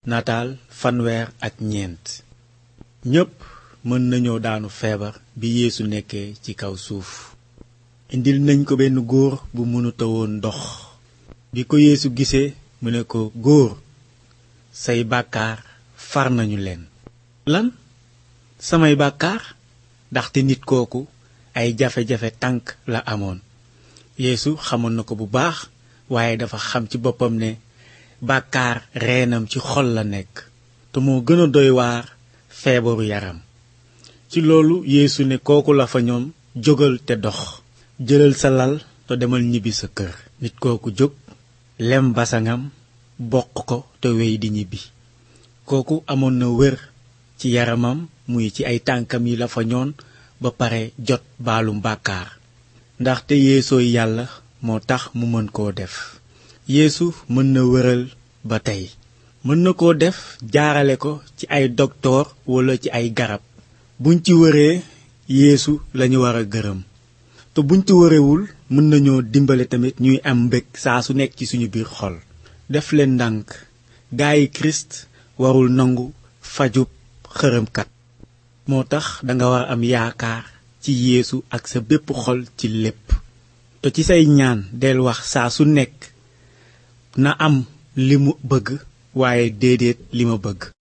nataal fanweer ak ñeent ñépp mën nañoo daanu feebar bi yeesu nekkee ci kaw suuf indil nañ ko benn góor bu mënuta woon dox bi ko yeesu gisee mu ne ko góor say bàkkaar far nañu leen lan samay bàkkaar ndaxte nit kooku ay jafe-jafe tànk la amoon yeesu xamoon na ko bu baax waaye dafa xam ci boppam ne bàkkaar reenam ci xol la nekk te moo gën a doy waar feebaru yaram ci loolu yeesu ne kooku la fa ñoom jógal te dox jëlal sa lal te demal ñibbi sa kër nit kooku jóg lem basangam bokk ko te wey di ñibbi kooku amoon na wér ci yaramam muy ci ay tànkam yi la fa ñoon ba pare jot baalum bàkkaar ndaxte yeesooy yàlla moo tax mu mën koo def yeesu mën na wëral ba tey mën na koo def jaarale ko ci ay doktoor walla ci ay garab buñ ci wëree yeesu lañu war a gërëm te buñ ci wërewul mën nañoo dimbale tamit ñuy am mbég saa su nekk ci suñu biir xol def leen ndànk gaayi kirist warul nangu fajub xërëmkat moo tax danga war am yaakaar ci yeesu ak sa bépp xol ci lépp te ci say ñaan del wax saa su nekk na am li mu bëgg waaye déedéet li ma bëgg